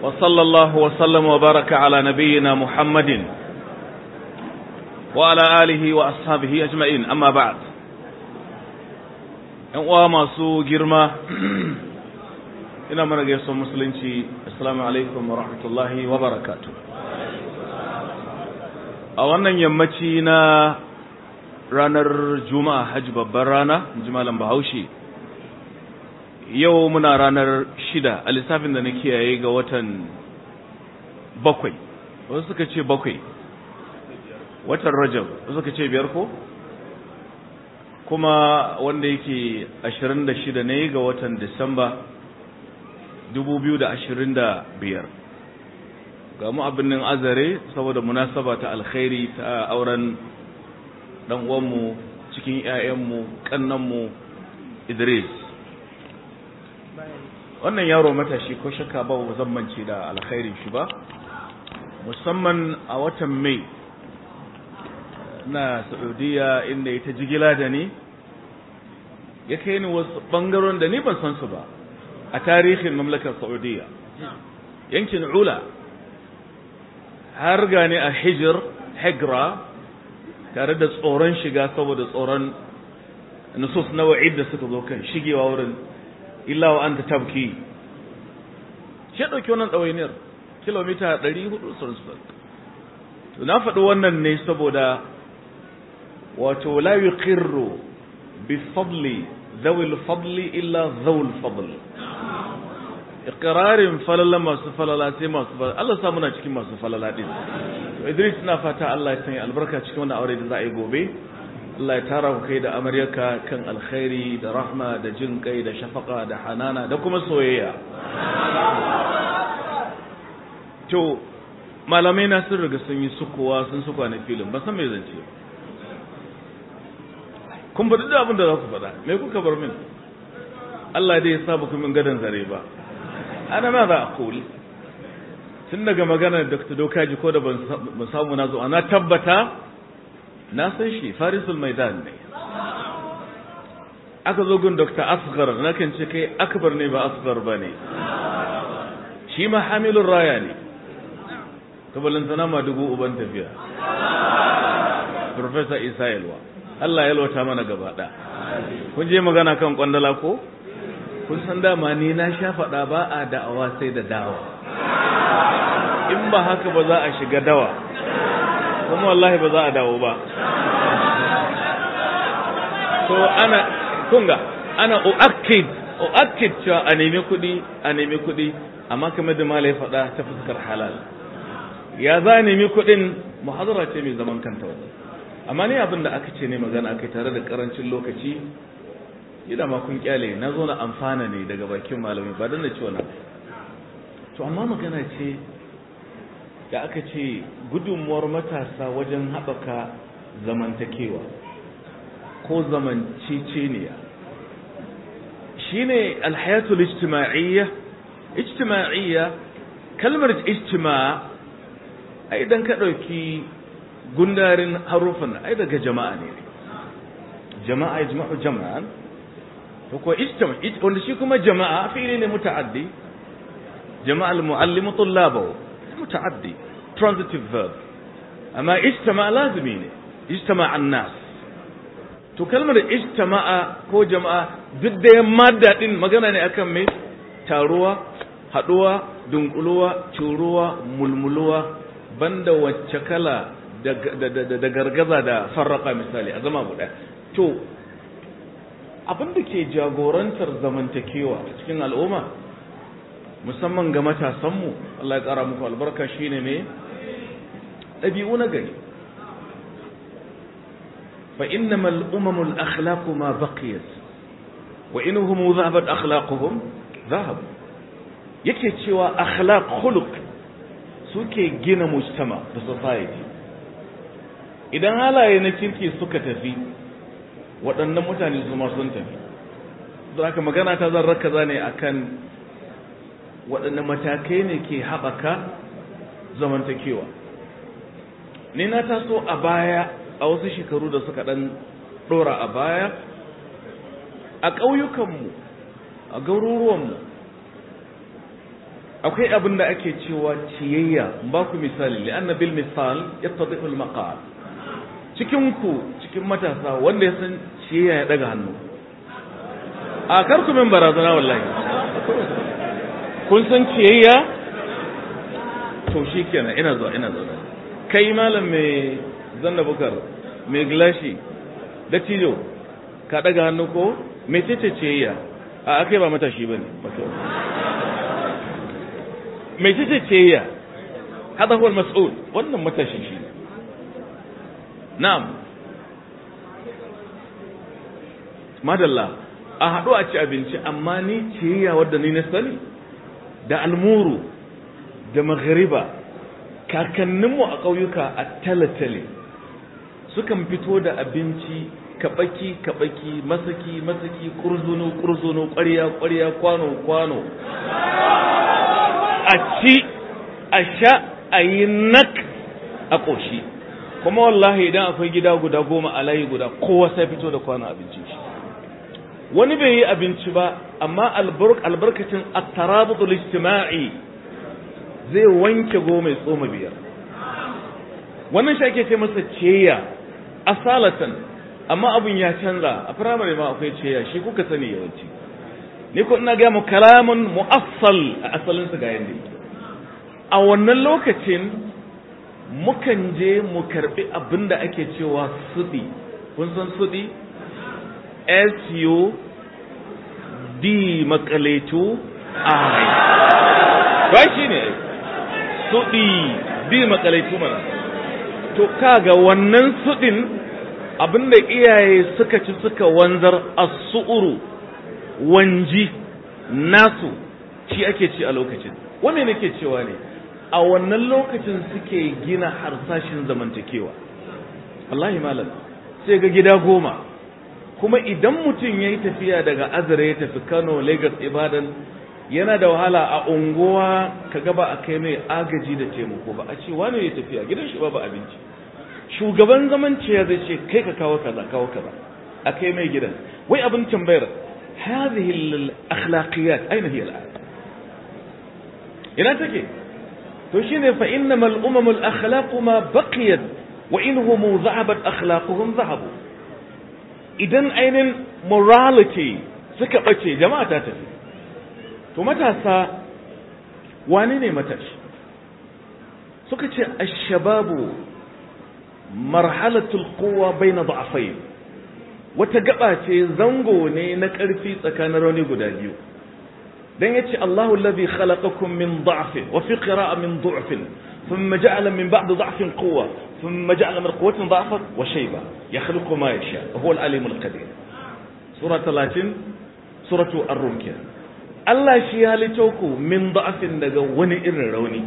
وصلى الله وسلم وبارك على نبينا محمد وعلى آله وأصحابه أجمعين أما بعد ‘yan uwa masu girma ina mana gaisuwar musulunci assalamu alaikum wa rahmatullahi wa barakatu a wannan yammaci na ranar juma'a hajji babban rana jimalan bahaushe yau muna ranar shida a lissafin da na kiyaye ga watan bakwai wasu suka ce bakwai watan rajab wasu suka ce biyar ko kuma wanda yake 26 ne ga watan Disamba 2025 ga mu abin nan azare saboda munasaba ta alkhairi ta auren dan uwanmu cikin ƴaƴanmu kannanmu Idris wannan yaro matashi ko shakka ba zan mance da alkhairin shi ba musamman a watan Mai na Saudiya inda ita jigila da ni ya kai ni wasu bangaron da ni ban san su ba a tarihin mamlakar Saudiya yankin Ula har gane a Hijr Hegra tare da tsoron shiga saboda tsoron nusus na wa'id da suka zo kan shigewa wurin illa wa anta tabki shi dauki wannan ɗawainiyar kilomita 400 sun to na faɗi wannan ne saboda wato la yuqirru bi fadli dhawi al-fadli illa dhawi al-fadl iqrarin falala masu falala sai masu falala Allah sa muna cikin masu falala din to Idris ina fata Allah ya sanya albarka cikin wannan aure da za a yi gobe Allah ya tara ku kai da amaryarka kan alkhairi da rahma da jin kai da shafaka da hanana da kuma soyayya to malamai na sun riga sun yi sukuwa sun sukuwa na filin ba san me zance ba kun faɗi da abin da za ku faɗa me kuka bar min Allah dai ya sa ba ku min gadon zare ba ana ma za a kuli tun daga magana Dr. Dokaji ko da ban samu na zo na tabbata na san shi Farisul Maidan ne aka zo gun Dr. Asghar na kan ce kai akbar ne ba asghar ba ne shi ma hamilun raya ne kabalantana ma dubu uban tafiya Professor Isa Yalwa Allah ya lota mana gaba ɗaya. Kun je magana kan kwandala ko? Kun san dama ni na sha faɗa ba a da'awa sai da dawa. In ba haka ba za a shiga dawa, kuma wallahi ba za a dawo ba. So ana, kunga, ana uakkid, uakkid cewa a nemi kuɗi, a nemi kuɗi, amma kamar da malai faɗa ta fuskar halal. Ya za a nemi kuɗin muhadara ce mai zaman kanta wannan. amma ne abin da aka ce ne magana aka tare da karancin lokaci ina ma kun kyale na zo na amfana ne daga bakin malami ba dan da ci wannan to amma magana ce da aka ce gudunmuwar matasa wajen haɓaka zamantakewa ko zamanceceniya shine alhayatul ijtima'iyya ijtima'iyya kalmar ijtima' a idan ka ɗauki gundarin harufan ai daga jama'a ne jama'a yajma'u jama'an to ko ijtama wanda shi kuma jama'a fi'ili ne muta'addi jama'a al-muallimu tullabahu muta'addi transitive verb amma ijtama lazimi ne ijtama an-nas to kalmar ijtama'a ko jama'a duk da yan madda din magana ne akan me taruwa haduwa dunkuluwa curuwa mulmuluwa banda wacce kala da gargaza da farraka misali a zama guda to abin da ke jagorantar zamantakewa a cikin al'umma musamman ga matasanmu Allah ya ƙara muku albarka shine ne ɗabi'u na gari fa innama al'umamu al'akhlaqu ma baqiyat wa inhum dhahabat akhlaquhum dhahab yake cewa akhlaq khuluq suke gina mujtama da society idan halaye na kirki suka tafi waɗannan mutane su ma sun tafi don haka magana ta zan rakaza ne akan waɗanne matakai ne ke haɓaka zamantakewa ni na taso a baya a wasu shekaru da suka ɗan ɗora a baya a ƙauyukanmu a garuruwanmu akwai abin da ake cewa ciyayya ba ku misali li'anna bil misal yattadihu al maqal cikin ku cikin matasa wanda ya san ciyayya ya daga hannu a kar ku min barazana wallahi kun san ciyayya to shikenan ina zuwa ina zuwa kai malam mai zanna bukar mai gilashi da tijo ka daga hannu ko mai ce ciyayya a akai ba matashi bane mai ce ciyayya hada huwa mas'ul wannan matashi shi na'am madalla a haɗu a ci abinci amma ni ciyayya wadda ni na sani da almuru da maghariba kakanninmu a ƙauyuka a talatale sukan fito da abinci kaɓaki kaɓaki masaki masaki ƙurzunu ƙurzunu ƙwarya ƙwarya kwano kwano a ci a sha a yi nak a ƙoshi kuma wallahi idan akwai gida guda goma a layi guda kowa sai fito da kwano abincin shi wani bai yi abinci ba amma albarkacin at-tarabutul ijtima'i zai wanke goma ya tsoma biyar wannan shi ake ce masa ceya asalatan amma abun ya canza a firamare ma akwai ceya shi kuka sani yawanci ni ko ina ga mu kalamun mu'assal a asalin su ga yanda yake a wannan lokacin mukan je mu karbi abin da ake cewa sudi kun san sudi S U D makaletu I ba shi ne suɗi D makalaitu mana to kaga wannan suɗin abinda iyaye suka ci suka wanzar as-su'uru wanji nasu shi ake ci a lokacin wanne nake cewa ne a wannan lokacin suke gina harsashin zamantakewa wallahi malam sai ga gida goma kuma idan mutum ya yi tafiya daga azare ya tafi kano lagos ibadan yana da wahala a unguwa ka gaba a kai mai agaji da taimako ba a ce wani ya tafiya gidan shi babu abinci shugaban zaman ya zai ce kai ka kawo kaza kawo kaza a kai mai gidan wai abin tambayar hadhihi al-akhlaqiyat aina hiya al ina take to shine fa innamal umamul akhlaqu ma baqiyat wa inhum dhahabat akhlaquhum dhahabu idan ainin morality suka ɓace jama'a ta tafi to matasa wani ne matashi suka ce ashababu marhalatul kowa bai na da'afai wata gaba ce zango ne na ƙarfi tsakanin rauni guda biyu dan yace Allahu allazi khalaqakum min da'fin wa fi qira'a min du'fin thumma ja'ala min ba'di da'fin quwwa thumma ja'ala min quwwatin da'fan wa shayba yakhluqu ma yasha wa huwa al-alim al-qadir sura 30 suratu ar-rum Allah shi ya halitta ku min da'fin daga wani irin rauni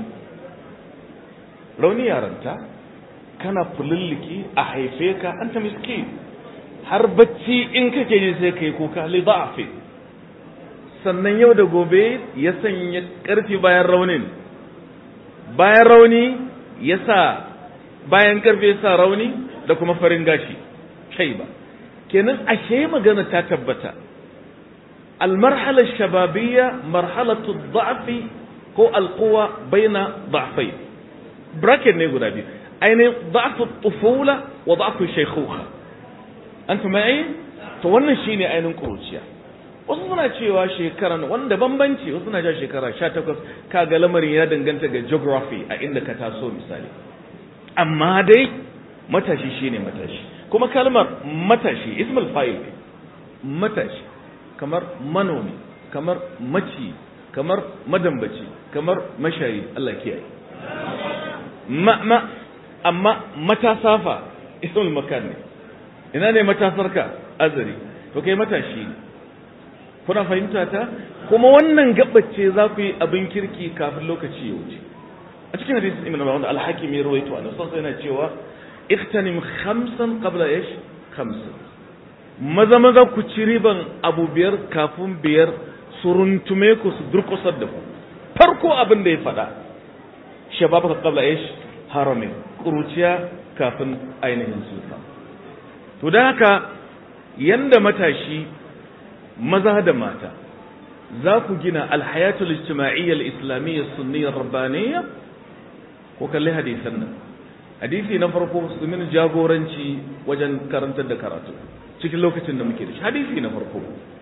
rauni yaranta kana fulilliki a haife ka anta miskin har bacci in kake ji sai kai kuka li da'fin sannan yau da gobe ya sanya ƙarfi bayan raunin bayan rauni ya sa bayan ƙarfi ya sa rauni da kuma farin gashi kai ba kenan ashe magana ta tabbata المرحلة الشبابية مرحلة الضعف هو القوة بين ضعفين براكت نيقول أبي أين ضعف الطفولة وضعف الشيخوخة أنت معي؟ تولنا شيني أين نقول wasu suna cewa shekaran wanda bambanci wasu suna cewa shekara 18 kaga lamarin ya danganta ga geography a inda ka taso misali amma dai matashi shine matashi kuma kalmar matashi ismul fa'il matashi kamar manomi kamar maci kamar madambaci kamar mashayi Allah kiyaye ma ma amma matasafa ismul makan ne ina ne matasarka azari to kai matashi ne kuna fahimta ta kuma wannan gabace za ku yi abin kirki kafin lokaci ya wuce a cikin hadisin ibn Abbas al-Hakim ya rawaito an san sai yana cewa iktanim khamsan qabla ish khamsan maza maza ku ci riban abu biyar kafin biyar su runtume ku su durkusar da ku farko abin da ya faɗa shabab ka qabla ish harami kuruciya kafin ainihin sufa to da haka yanda matashi maza da mata za ku gina alhayatul ijtima'iyyah al-islamiyyah sunniyyah rabbaniyya ko kalli hadisan nan hadisi na farko su min jagoranci wajen karantar da karatu cikin lokacin da muke da shi hadisi na farko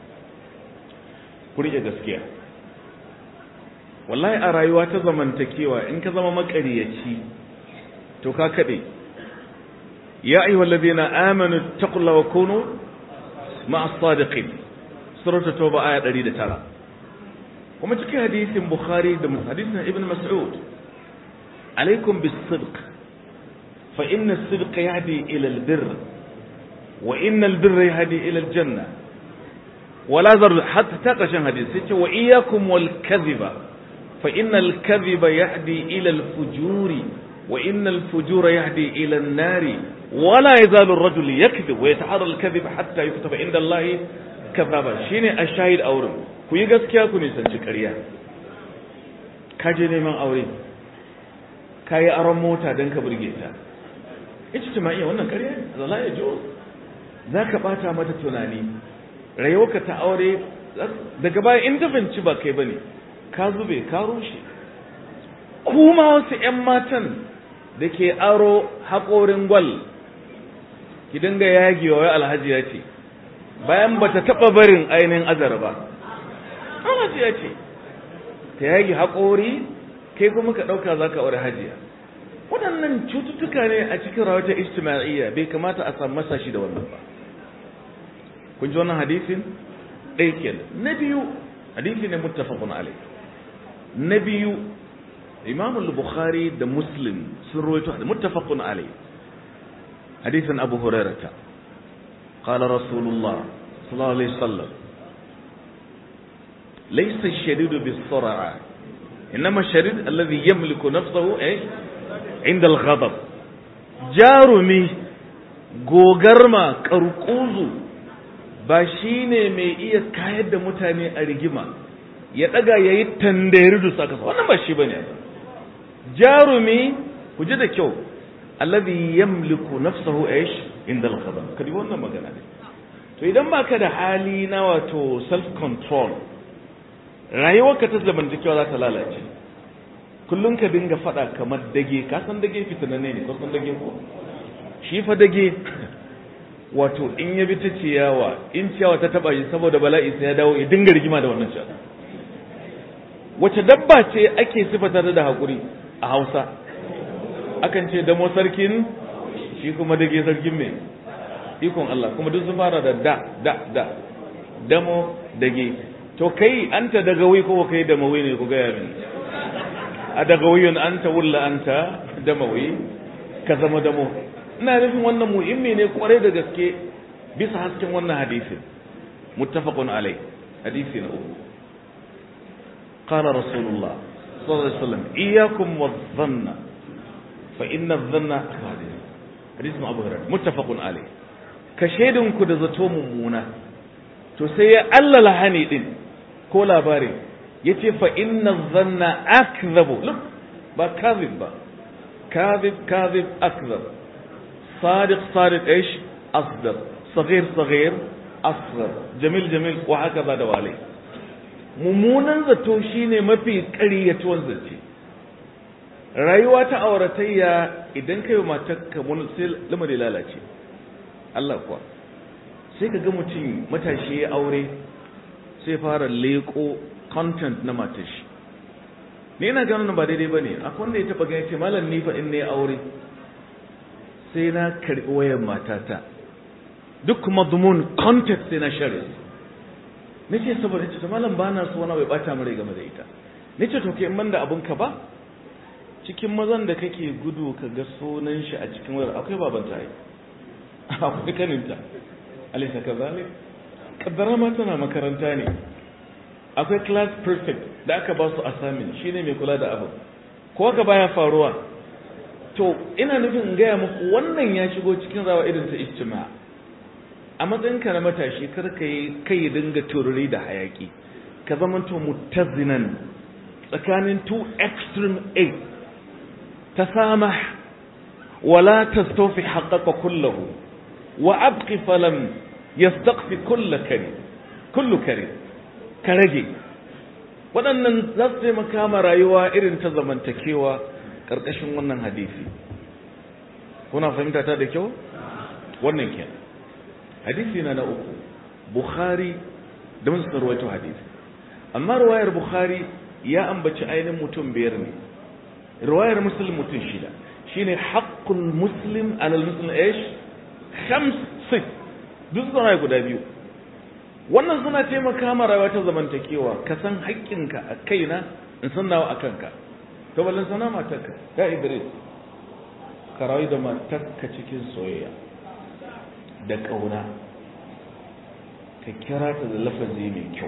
ku rike gaskiya wallahi a rayuwa ta zamantakewa in ka zama makariyaci to ka kade ya ayyuhal ladina amanu taqullaha wa kunu ma'as sadiqin suratul tauba aya 109 kuma cikin hadisin bukhari da hadisin ibn mas'ud alaikum bis-sidq fa inna as-sidqa yahdi ila al-birr wa inna al-birra yahdi ila al-janna wala zar hatta taqashin hadisi ce wa iyyakum wal kadhiba fa inna al-kadhiba yahdi ila al-fujuri wa inna al-fujura yahdi ila an-nari ولا يزال الرجل يكذب ويتحرى الكذب حتى يكتب عند الله كذابا shine ashahid auren ku yi gaskiya ku nisanci ƙarya ka je neman aure ka yi aron mota don ka burge ta ijtimaiya wannan ƙarya zala ya jo za ka ɓata mata tunani rayuwarka ta aure daga baya in ta fahimci ba kai bane ka zube ka rushe kuma wasu 'yan matan da ke aro haƙorin gwal ki dinga yagewa wai alhaji ya ce bayan bata taba barin ainihin azar ba alhaji ya ce ta yage haƙori kai kuma ka ɗauka za ka aure hajiya waɗannan cututtuka ne a cikin rawatar ijtima'iyya bai kamata a samu masashi da wannan ba kun ji wannan hadisin ɗaya kenan na biyu hadisi ne muttafaqun alai na biyu imam al-bukhari da muslim sun rawaito muttafaqun alai حديث أبو هريرة قال رسول الله صلى الله عليه وسلم ليس الشديد بالسرعة إنما الشديد الذي يملك نفسه إيه؟ عند الغضب جارمي gogarma karkuzu ba shi ne mai iya kayar da mutane a rigima ya daga ya yi tandari da saka wannan ba shi ba ne jarumi ku ji da kyau alladhi yamliku nafsahu aish inda al-ghadab kadi wannan magana ne to idan baka da hali na wato self control rayuwarka ta zamantakewa za ta lalace kullum ka dinga fada kamar dage ka san dage fitananne ne ko san dage ko shi fa dage wato in ya bi ta ciyawa in ciyawa ta taba shi saboda bala'i sai ya dawo ya dinga rigima da wannan ciyawa wace dabba ce ake sifata da hakuri a Hausa akan ce damo sarkin shi kuma dage sarkin mai ikon Allah kuma duk sun fara da da da da damo dage to kai anta daga wai ko kai da mawai ne ku gaya min a daga wayun anta wulla anta da mawai ka zama damo ina nufin wannan muhimmi ne kwarai da gaske bisa hasken wannan hadisin muttafaqun alai hadisi na uku قال رسول الله صلى الله عليه وسلم إياكم والظن فإن الظن حديث أبو هريرة متفق عليه كشيدن كد zato mummuna to sai ya allala hani din ko labari yace fa inna dhanna akdhabu look ba kadhib ba kadhib kadhib akdhab صادق صادق ايش اصدق صغير صغير اصغر جميل جميل وهكذا دوالي mummunan zato shine mafi ƙaryatuwar zace rayuwa ta auratayya idan kai wa matarka mun sai lamari lalace Allah kuwa sai ka ga mutum matashi ya aure sai fara leko content na matar shi ni ina ganin ba daidai bane akwai wanda ya taba gani ce malam ni fa in ne aure sai na karbi wayar matata duk madmun content sai na share nace saboda ce malam bana so wani bai bata mare game da ita nace to ke in banda abun ka ba cikin mazan da kake gudu ka ga sunan shi a cikin wayar akwai babanta ai akwai kaninta alisa kazalik kaddara ma tana makaranta ne akwai class prefect da aka ba su assignment shine mai kula da abu ko ka baya faruwa to ina nufin in gaya muku wannan ya shigo cikin rawa irin ta ijtima a matsayinka na matashi kar ka yi kai dinga tururi da hayaki ka zamanto mutazinan tsakanin two extreme eight تسامح ولا تستوفي حقك كله وأبقي فلم يستقفي كل كريم كل كريم كرجي waɗannan za su taimaka ma rayuwa irin ta zamantakewa ƙarƙashin wannan hadisi kuna fahimta ta da kyau wannan kenan hadisi na na uku bukhari da musu rawaito hadisi amma riwayar bukhari ya ambaci ainihin mutum biyar ne riwayar muslim mutum shida shine haqqul muslim alal muslim ish khams sit duk suna guda biyu wannan suna taimaka ma rayuwa ta zamantakewa ka san haƙƙinka a kaina in san nawa a kanka to ballan sana matarka ya idris ka rayu da matarka cikin soyayya da ƙauna ka kira ta da lafazi mai kyau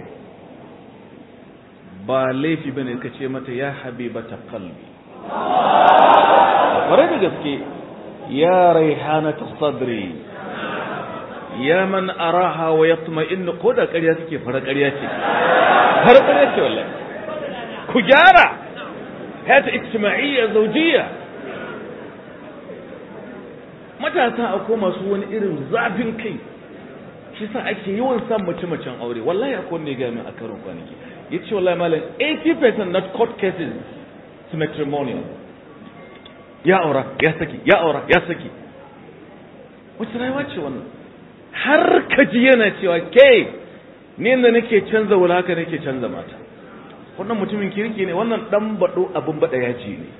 ba laifi bane ka ce mata ya habibata qalbi ƙwarai da gaske ya raihanata sadri ya man araha wa yatma'innu ko da ƙarya suke fara ƙarya ce har ƙarya ce wallahi ku gyara hata ijtima'iyya zawjiyya matasa akwai masu wani irin zafin kai shi sa ake yawan san mace macen aure wallahi akwai wanda ya gami a karin kwanaki ya ce wallahi malam 80% not court cases to matrimonial ya aura ya saki ya aura ya saki wace rayuwa ce wannan har ka ji yana cewa ke ni da nake canza wula haka nake canza mata wannan mutumin kirki ne wannan dan bado abin bada yaji ne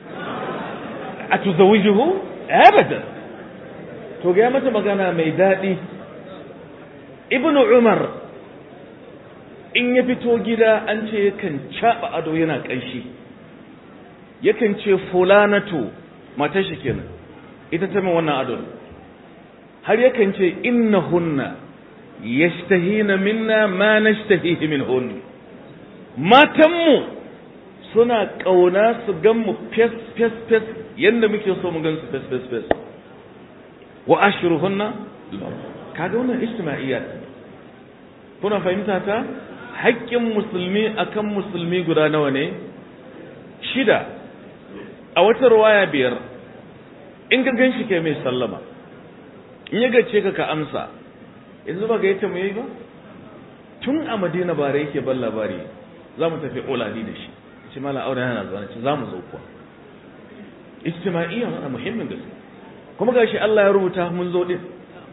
a tuzawijuhu abadan to ga mata magana mai daɗi ibnu umar in ya fito gida an ce yakan caɓa ado yana ƙanshi yakan ce fulanatu matar shi kenan ita ta min wannan adon har yakan ce innahunna yashtahina minna ma nashtahihi minhun matanmu suna ƙauna su gan mu fes fes fes yadda muke so mu gan su fes fes fes wa ashruhunna kaga wannan ijtima'iyyat kuna fahimta ta haƙƙin musulmi akan musulmi guda nawa ne shida a wata ruwaya biyar in ka gan shi kai mai sallama in ya gace ka ka amsa yanzu ba ga yata mu yi ba tun a madina bare yake ban labari za mu tafi oladi da shi ce mala aure yana zuwa ce za mu zo kuwa ijtima'iyya wannan muhimmin gaske kuma gashi Allah ya rubuta mun zo din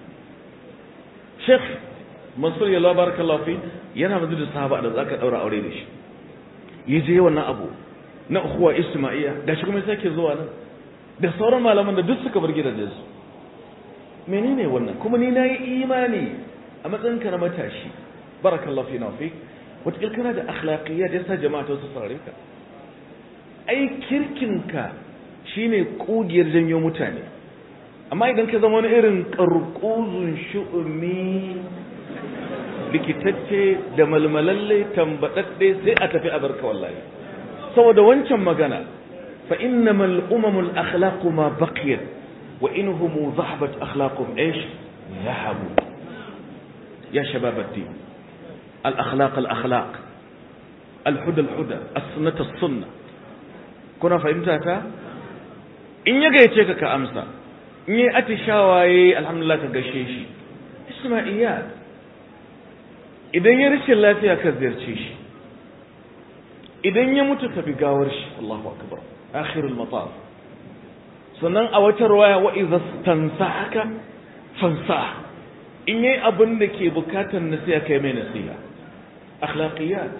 Sheikh Mansur ya Allah barakallahu fi yana mazu da sahaba da zaka daura aure da shi yaje wannan abu na ukhuwa ijtima'iyya gashi kuma sai ke zuwa nan da sauran malaman da duk suka bar gidajen su menene wannan kuma ni nayi imani a matsayin ka na matashi barakallahu fi na fi wata kana da akhlaqiyya da yasa jama'a ta su saurare ka ai kirkinka shine kugiyar janyo mutane amma idan ka zama wani irin karkuzun shu'umi likitacce da malmalalle tambadadde sai a tafi a barka wallahi saboda wancan magana fa innamal umamul akhlaqu ma baqiyat wa inhum dhahabat akhlaquhum ايش ذهبوا يا شباب الدين الاخلاق الاخلاق الهدى الهدى السنه السنه kuna fahimta ta in ya gayyace ka ka amsa in yi atishawaye alhamdulillah ka gashe shi isma'iyya idan ya rashin lafiya ka ziyarce shi idan ya mutu ka bi gawar shi Allahu akbar akhirul mataf sannan a wata ruwaya wa idza tansahaka fansah in yayi abin da ke bukatar nasiha kai mai nasiha akhlaqiyat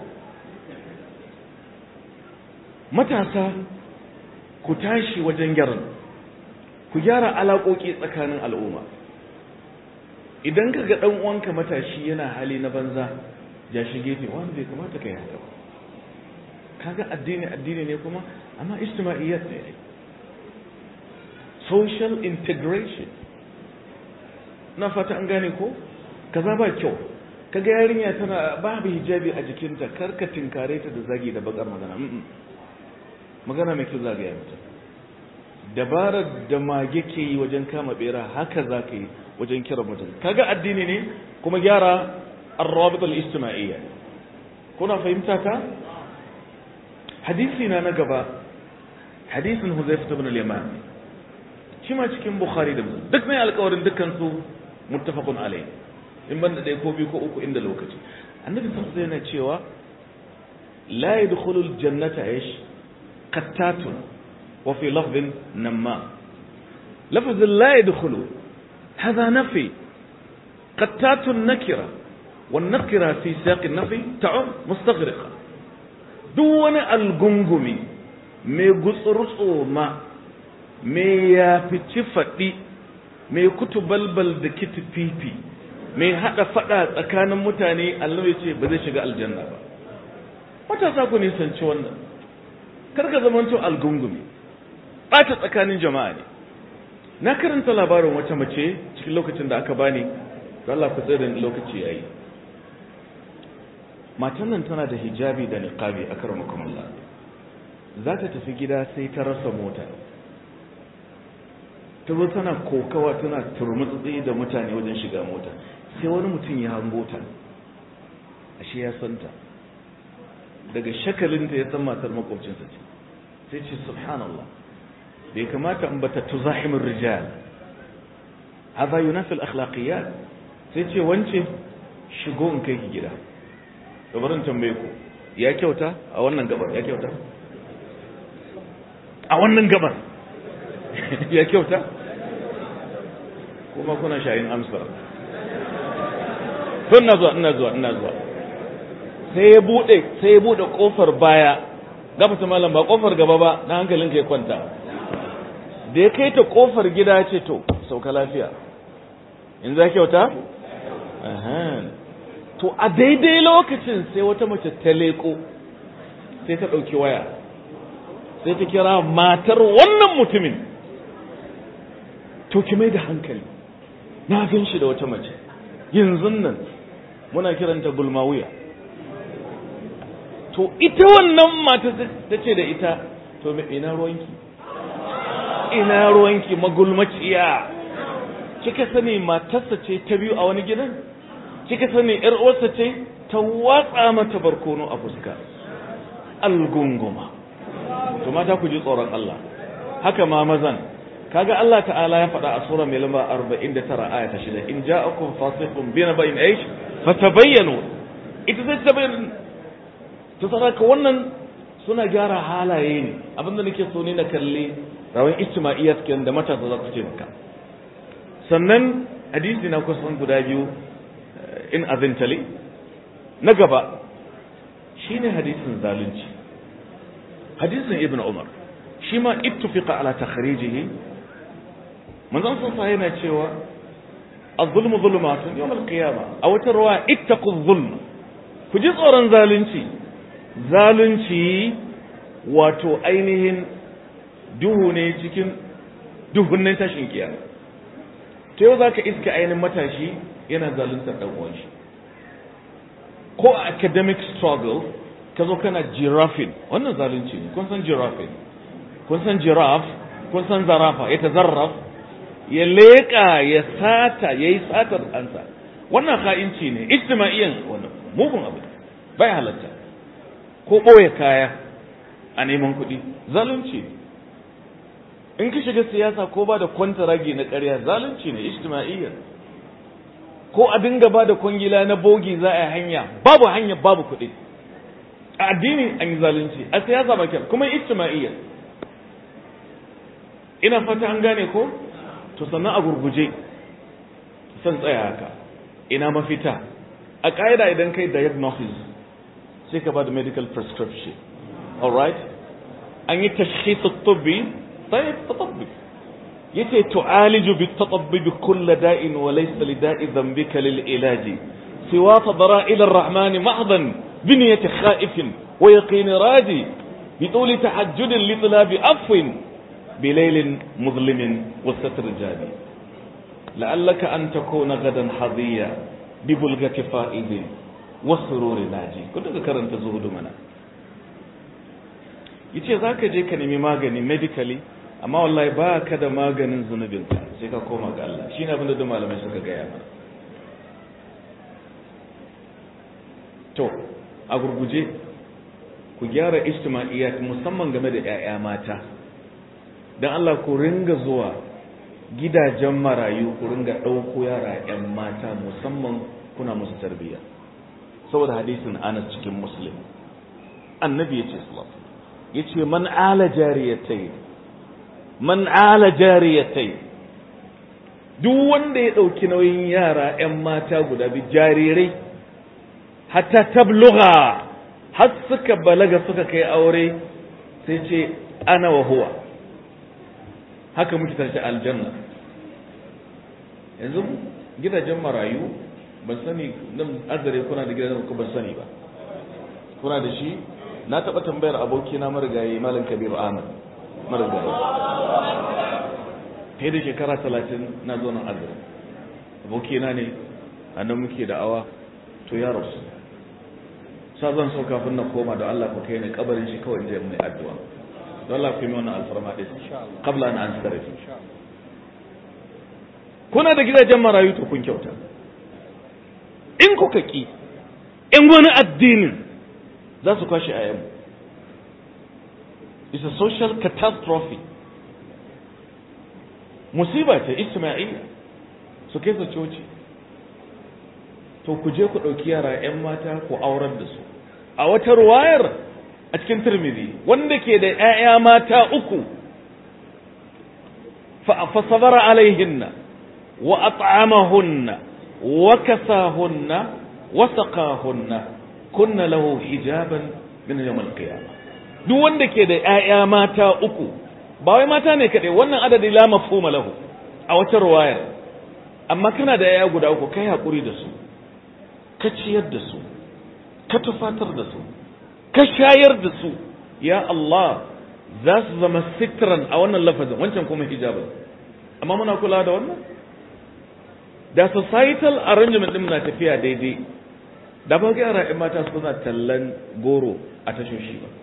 matasa ku tashi wajen gyaran ku gyara alaƙoƙi tsakanin al'umma idan ka ga ɗan uwanka matashi yana hali na banza ya shige ne wani bai kamata ka yi haka ba kaga addini addini ne kuma amma ijtima'iyyat ne social integration na fata an gane ko kaza ba kyau kaga yarinya tana babu hijabi a jikinta karka tinkare ta da zagi da bakar magana magana mai kyau zagaya mata dabarar da mage ke yi wajen kama bera haka za ka yi wajen kira mutum kaga addini ne kuma gyara arrabit al-ijtima'iyya kuna fahimta ta hadisi na na gaba hadisin Huzaifa ibn al-Yaman shi ma cikin Bukhari da Muslim duk mai alƙawarin dukkan su muttafaqun alayhi in banda dai ko biyu ko uku inda lokaci annabi sallallahu alaihi wasallam cewa la yadkhulul jannata ish qattatun wa fi lafdhin namma lafz la yadkhulu hadha nafi qattatun nakira والنكرة في سياق النفي تعم مستغرقة دون الغنغمي mai gutsurtso ma mai ya fici faɗi mai kutu balbal da kiti fifi mai haɗa faɗa tsakanin mutane Allah ya ce ba zai shiga aljanna ba matasa ku nisanci wannan karka zamanto algungumi ɓata tsakanin jama'a ne na karanta labarin wata mace cikin lokacin da aka bani don Allah ku tsirin lokaci yayi matan nan tana da hijabi da niqabi a karamakum Allah za ta tafi gida sai ta rasa mota ta zo tana kokawa tana turmutsi da mutane wajen shiga mota sai wani mutum ya hango ta ashe ya santa daga shakalinta ya san matar makwabcinsa ce sai ce subhanallah bai kamata in bata tuzahimin rijal hadha yunafi al-akhlaqiyat sai ce wance shigo in kai ki gida gabarin tambaye ku ya kyauta a wannan gabar ya kyauta a wannan gabar ya kyauta kuma kuna shayin amsar tun na zuwa ina zuwa ina zuwa sai ya bude sai ya bude kofar baya gaba ta malam ba kofar gaba ba na hankalin ka ya kwanta da ya kai ta kofar gida ce to sauka lafiya in za kyauta to a daidai lokacin sai wata mace ta leko sai ta ɗauki waya sai ta kira matar wannan mutumin to ki mai da hankali na gan shi da wata mace yanzu nan muna kiranta gulmawiya to ita wannan mata ta ce da ita to ina ruwanki ina ruwanki magulmaciya kika sani matarsa ce ta biyu a wani gidan kika sani yar uwarsa ce ta watsa mata barkono a fuska algunguma to mata ku ji tsoron Allah haka ma mazan kaga Allah ta'ala ya faɗa a sura mai lamba 49 aya ta 6 in ja'akum fasiqun bi naba'in aish fatabayyanu ita zai tabayyana to saboda wannan suna gyara halaye ne abinda nake so ne na kalli rawan ijtima'iyyat kenan da matasa za su ce maka sannan hadisi na kusan guda biyu in azintali na gaba shine hadisin zalunci hadisin ibn umar shi ma ittufiqa ala takhrijihi manzon sa yana cewa az-zulmu zulumatun yawm al-qiyamah a wata ruwa ittaqu zulm ku ji tsoron zalunci zalunci wato ainihin duhu ne cikin duhunnin tashin kiyama to yau zaka iska ainihin matashi yana zaluntar dan uwan shi ko a academic struggle ka zo kana girafin wannan zalunci ne kun san girafin kun san giraffe kun san zarafa ya tazarraf ya leƙa ya sata ya yi satar ansa wannan ha'inci ne ijtima'iyyan wannan mugun abu bai halatta ko ɓoye kaya a neman kuɗi zalunci ne in ka shiga siyasa ko ba da kwantaragi na ƙarya zalunci ne ijtima'iyyan ko a dinga ba da kwangila na bogi za a yi hanya babu hanya babu kuɗi a addini an yi zalunci a siyasa ba kuma ijtima'iyyan ina fata an gane ko to sannan a gurguje san tsaya haka ina mafita a ƙa'ida idan kai diagnosis sai ka ba da medical prescription alright an yi tashkhis at-tibbi tayyib tatabbi yace tu'aliju bit-tatabbi bi kulli da'in wa laysa li da'i dhanbika lil ilaji siwa tadra'il ar-rahman mahdan bi niyyati khaifin wa yaqin raji بطول تحجد لطلاب عفو بليل مظلم والستر جادي لعلك أن تكون غدا حظيا ببلغة فائز والسرور ناجي كنت ذكرت زهد منا yace za ka je ka nemi magani medically amma wallahi ba ka da maganin zunubinka sai ka koma ga Allah shi ne abinda da malamai suka gaya mana to a gurguje ku gyara ijtima'iyyat musamman game da 'ya'ya mata don Allah ku ringa zuwa gidajen marayu ku ringa ɗauko yara 'yan mata musamman kuna musu tarbiyya saboda hadisin anas cikin muslim annabi ya ce ya ce man ala jariyatai man ala jariyatai duk wanda ya ɗauki nauyin yara 'yan mata guda biyu jarirai hatta tabluga har suka balaga suka kai aure sai ce ana wa huwa haka muke tashi aljanna yanzu gidajen marayu ban sani nan azare kuna da gidajen ku ban sani ba kuna da shi na taɓa tambayar abokina marigayi malam kabiru ahmad marigayi fiye da shekara talatin na zo nan azare abokina ne a nan muke da awa to ya rasu sa zan so kafin na koma da Allah ku kai ni kabarin shi kawai je mai addu'a don Allah ku yi wannan alfarma din qabla an ansarif kuna da gidajen marayu to kun kyauta in kuka ki in wani addinin za su kwashe ayan it's a social catastrophe musiba ce isma'ila su kai su coci to ku je ku ɗauki yara 'yan mata ku aurar da su a wata ruwayar a cikin turmizi wanda ke da 'ya'ya mata uku fa sabara alaihinna wa at'amahunna wa kasahunna wa saqahunna kunna lahu hijaban min yawm al-qiyamah duk wanda ke da 'ya'ya mata uku ba wai mata ne kaɗai wannan adadi la mafhuma lahu a wata ruwayar amma kana da 'ya'ya guda uku kai hakuri da su ka ciyar da su ka tufatar da su ka shayar da su ya Allah za su zama sitran a wannan lafazin wancan kuma hijabin amma muna kula da wannan da societal arrangement din na tafiya daidai da ba ga yara mata suna tallan goro a tashoshi ba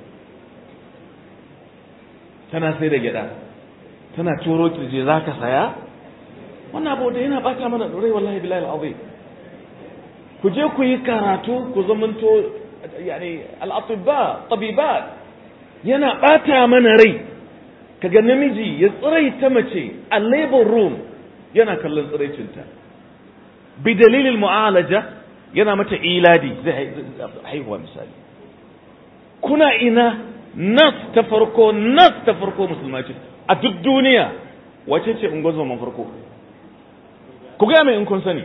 tana sai da gyada tana turo kirje za ka saya wannan abu da yana bata mana rai wallahi bilahi al'azim ku je ku yi karatu ku zamanto yani al'atibba tabibat yana bata mana rai kaga namiji ya tsirai ta mace a labor room yana kallon tsiraicinta bi dalilin mu'alaja yana mata iladi zai haihuwa misali kuna ina nas ta farko nas ta farko musulma ce a duk duniya wace ce ungozoma farko ku gaya mai in kun sani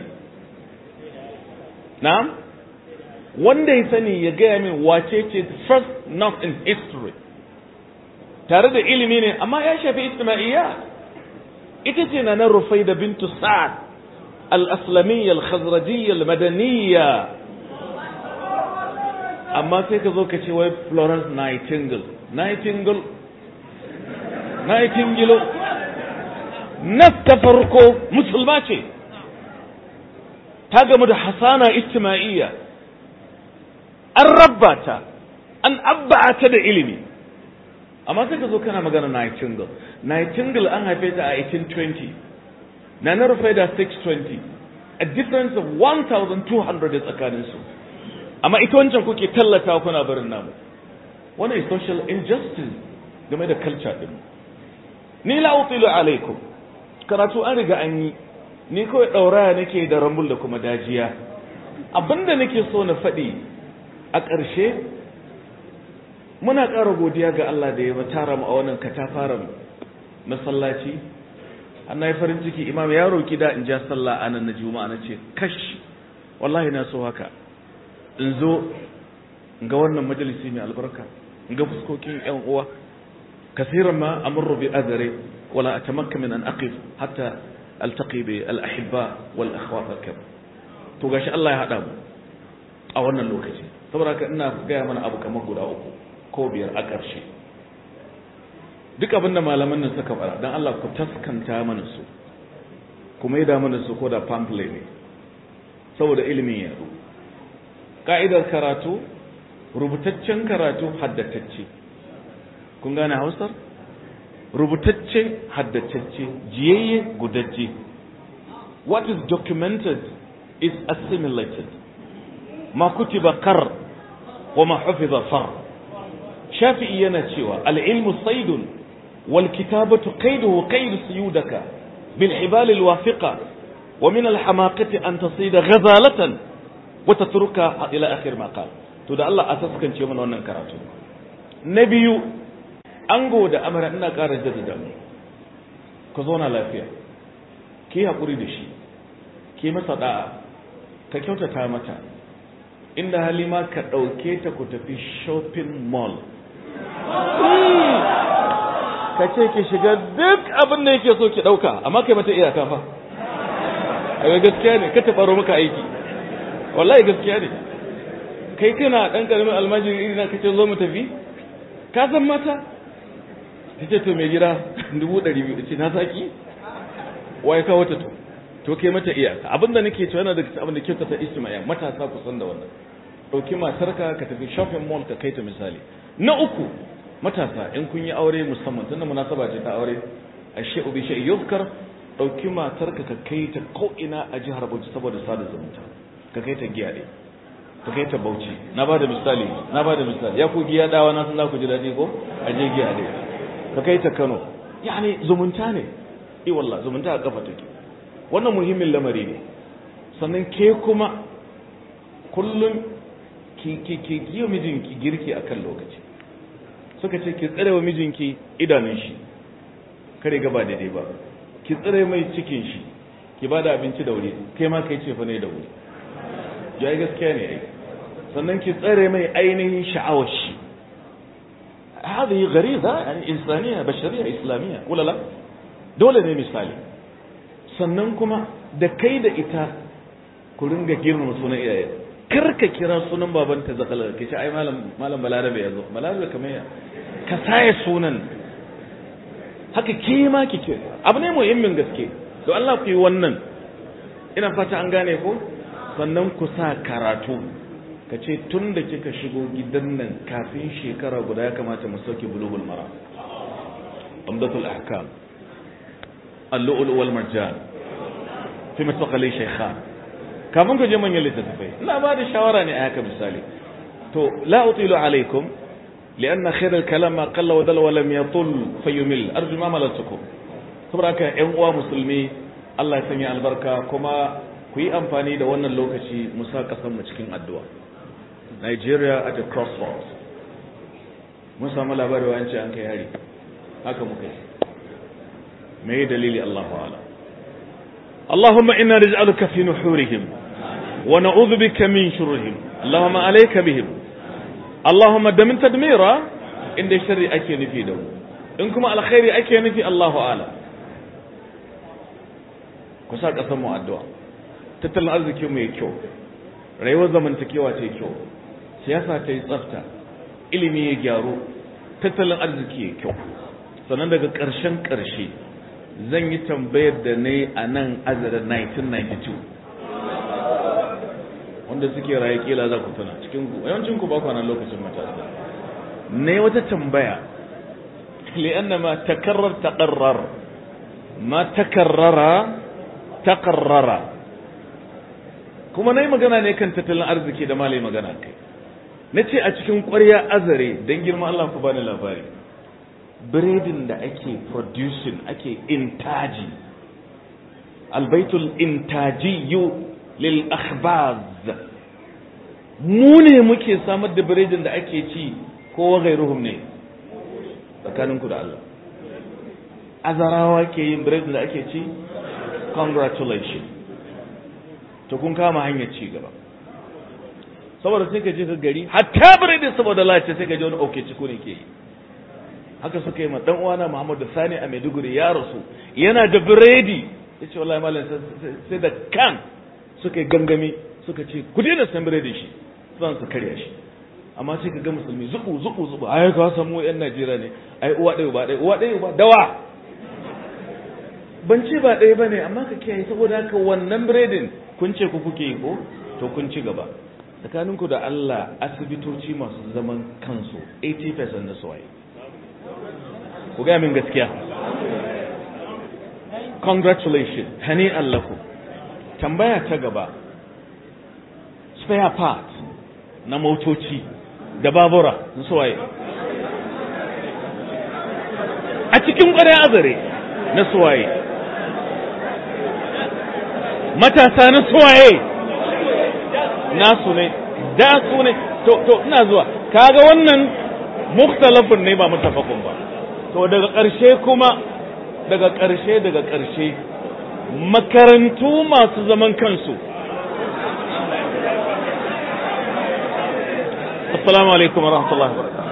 na'am wanda ya sani ya gaya min wace ce first nurse in history tare da ilimi ne amma ya shafi isma'iyya ita ce na nan rufai da bintu sa'ad al-aslamiyya al-khazrajiyya al-madaniyya amma sai ka zo ka ce wai Florence Nightingale Nightingale Nightingale nas ta farko musulma ce ta gamu da hasana ijtima'iyya an rabba ta an abba ta da ilimi amma sai ka zo kana magana Nightingale Nightingale an haife ta a 1820 na na rufe da 620 a difference of 1200 tsakaninsu amma ita wancan kuke tallata kuna barin namu wannan is social injustice game da culture din ni la utilu alaikum karatu an riga an yi ni kawai dauraya nake da rambul da kuma dajiya abinda nake so na faɗi a ƙarshe muna ƙara godiya ga Allah da ya tara mu a wannan katafaren masallaci an na yi farin ciki imam ya roki da in ja sallah a nan na juma'a na ce kash wallahi na so haka in zo in ga wannan majalisi mai albarka in ga fuskokin yan uwa kasiran ma amurru bi azare wala atamakka min an aqif hatta altaqi bi al ahibba wal akhwat al kab to gashi Allah ya hada mu a wannan lokaci saboda haka ina gaya mana abu kamar guda uku ko biyar a ƙarshe duk abin da malaman nan suka fara dan Allah ku taskanta mana su kuma yi da mana su ko da pamphlet ne saboda ilimin yaro ka'idar karatu rubutaccen karatu haddatacce kun gane hausar rubutacce haddatacce jiyayye gudajje what is documented is assimilated ma kutiba kar wa ma hufiza far shafi'i yana cewa al-ilmu saydun wal kitabatu qayduhu qaydu suyudaka bil hibal al wafiqa wa min al hamaqati an tasida ghazalatan wata turka ila akhir ma qal to da Allah a saskance mana wannan karatu na biyu ango da amara ina ƙara jaddada mu ku zauna lafiya ki haƙuri da shi ki masa da'a ka kyautata mata inda halima ka ɗauke ta ku tafi shopping mall ka ce ki shiga duk abin da yake so ki ɗauka amma kai mata iyaka fa a gaskiya ne ka taɓaro maka aiki wallahi gaskiya ne kai kana ɗan ƙaramin almajiri iri na kace zo mu tafi ka san mata ta ce to mai gida dubu ɗari biyu ce na saki waye kawo ta to to kai mata iyaka abinda nake cewa yana daga abin da kyauta ta istimaya matasa ku san da wannan ɗauki matarka ka tafi shopping mall ka kai ta misali na uku matasa in kun yi aure musamman tunda munasaba ce ta aure a shi'u bi shi'i yuzkar ɗauki matarka ka kai ta ko ina a jihar Bauchi saboda sada zumunta ka kai ta giya ɗaya ka kai ta Bauchi na ba da misali na ba da misali ya ku giya dawa na san za ku ji daɗi ko a je giya ɗaya ka kai ta Kano yani zumunta ne eh wallah zumunta a kafa take wannan muhimmin lamari ne sannan ke kuma kullum ki ki ki yi mijinki girki akan lokaci suka ce ki tsare wa mijinki idanun shi kare gaba daidai ba ki tsare mai cikin shi ki bada abinci da wuri kai ma kai ce fa ne da wuri ya yi gaskiya ne ai sannan ki tsare mai ainihin sha'awar shi هذه غريزة يعني إنسانية بشرية إسلامية ولا لا dole ne misali sannan kuma da kai da ita ku ringa girmama sunan iyaye kar ka kira sunan babanta zakala ke ce ai malam malam balarabe yazo balarabe kamar ya ka saye sunan haka ke ma kike abu ne muhimmin gaske to Allah ku yi wannan ina fata an gane ko sannan ku sa karatu ka ce tun da kika shigo gidan nan kafin shekara guda ya kamata mu sauke bulugul mara umdatul ahkam اللؤلؤ والمرجان في مستقلي شيخان kafin ku je manyan littattafai ina ba da shawara ne a haka misali to la utilu alaikum lianna khair al-kalam ma qalla wa dalla wa lam yatul fayumil arju ma malatukum saboda haka ƴan uwa musulmi Allah ya sanya albarka kuma ku yi amfani da wannan lokaci mu sa kasan mu cikin addu'a Nigeria at a crossroads mun samu labari wa an kai hari haka muka yi ما هي دليل الله أعلم اللهم إنا نجعلك في نحورهم ونعوذ بك من شرهم اللهم عليك بهم اللهم دم تدميرا إن الشر أكي نفيده إنكم على خير أكي نفي الله أعلم kusa ƙasar mu addu'a tattalin arziki mai kyau rayuwar zamantakewa ta kyau siyasa ta yi tsafta ilimi ya gyaru tattalin arziki ya kyau sannan daga ƙarshen ƙarshe zan yi tambayar da ne a nan azara 1992 wanda suke raye kila za ku tuna cikin ku yawancin ku ba ku nan lokacin matasa ne wata tambaya li'anna ma takarrar taqarrar ma takarrara taqarrara kuma nayi magana ne kan tattalin arziki da malai magana kai nace a cikin ƙwarya azare dan girma Allah ku bani labari biredin da ake producing ake intaji albaitul intajiyu lil akhbaz mu ne muke samar da biredin da ake ci ko gairuhum ne tsakaninku da Allah azarawa ke yin biredin da ake ci congratulations to kun kama hanyar ci gaba saboda sai ka je ka gari hatta biredin saboda lalace sai ka je wani oke ciko ne ke yi haka suka yi ma dan uwana Muhammadu Sani a Maiduguri ya rasu yana da biredi yace wallahi malam sai da kan suka yi gangami suka ce ku daina san biredi shi zan su karya shi amma sai ka ga musulmi zuku zuku zuku ai ka samu yan Najeriya ne ai uwa ɗaya ba ɗaya uwa ɗaya ba dawa ban ce ba ɗaya bane amma ka kiyaye saboda haka wannan biredin kun ce ku kuke yi ko to kun ci gaba tsakaninku da Allah asibitoci masu zaman kansu 80% na suwaye ku gaya min gaskiya congratulations hani allaku tambaya ta gaba spare part na motoci da babura na suwaye a cikin ƙwarai azare na suwaye matasa na suwaye nasu ne da su ne to to ina zuwa kaga wannan mukhtalafun ne ba mutafakun ba to daga ƙarshe kuma daga ƙarshe daga ƙarshe makarantu masu zaman kansu assalamu alaikum wa rahmatullahi wa barakatuh